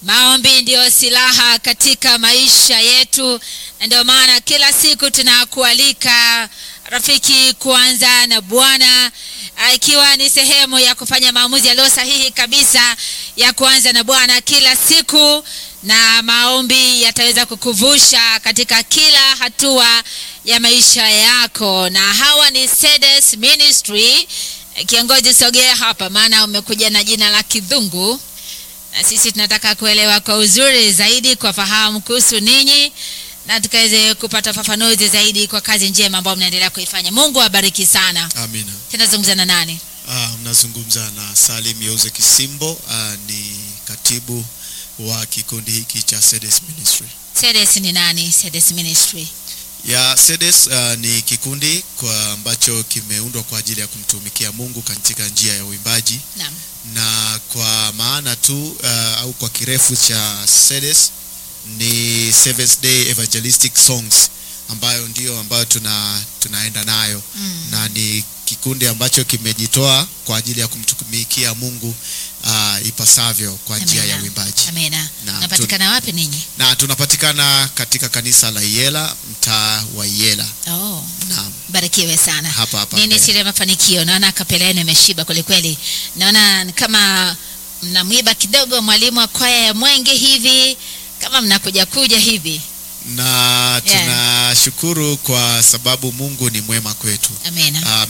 Maombi ndiyo silaha katika maisha yetu, na ndio maana kila siku tunakualika rafiki kuanza na Bwana, ikiwa ni sehemu ya kufanya maamuzi yaliyo sahihi kabisa ya kuanza na Bwana kila siku, na maombi yataweza kukuvusha katika kila hatua ya maisha yako. Na hawa ni Cedes Ministry. Kiongozi, sogea hapa, maana umekuja na jina la kidhungu na sisi tunataka kuelewa kwa uzuri zaidi kwa fahamu kuhusu ninyi na tukaweze kupata fafanuzi zaidi kwa kazi njema ambayo mnaendelea kuifanya. Mungu awabariki sana. Amina. Tunazungumza na nani? Ah, mnazungumza na Salim Yeuze Kisimbo, ah, ni katibu wa kikundi hiki cha Cedes Ministry. Cedes ni nani? Cedes Ministry. Ya Cedes ah, ni kikundi kwa ambacho kimeundwa kwa ajili ya kumtumikia Mungu katika njia ya uimbaji Naam. na kwa maana tu ah, au kwa kirefu cha Cedes ni Seventh Day Evangelistic Songs ambayo ndio ambayo tuna tunaenda nayo Mm. na ni kikundi ambacho kimejitoa kwa ajili ya kumtumikia Mungu uh, ipasavyo kwa njia ya Amina. uimbaji. Amina. Naam, Napatikana wapi ninyi? Na tunapatikana katika kanisa la Iyela, mtaa wa Iyela. Oh, Naam, barikiwe sana. hapa hapa. Nini mbele. siri ya mafanikio? Naona kapela yenu imeshiba kweli kweli. Naona ni kama mnamwiba kidogo mwalimu wa kwaya ya Mwenge hivi, kama mnakuja kuja hivi. Na tunashukuru kwa sababu Mungu ni mwema kwetu. Amina. Ah,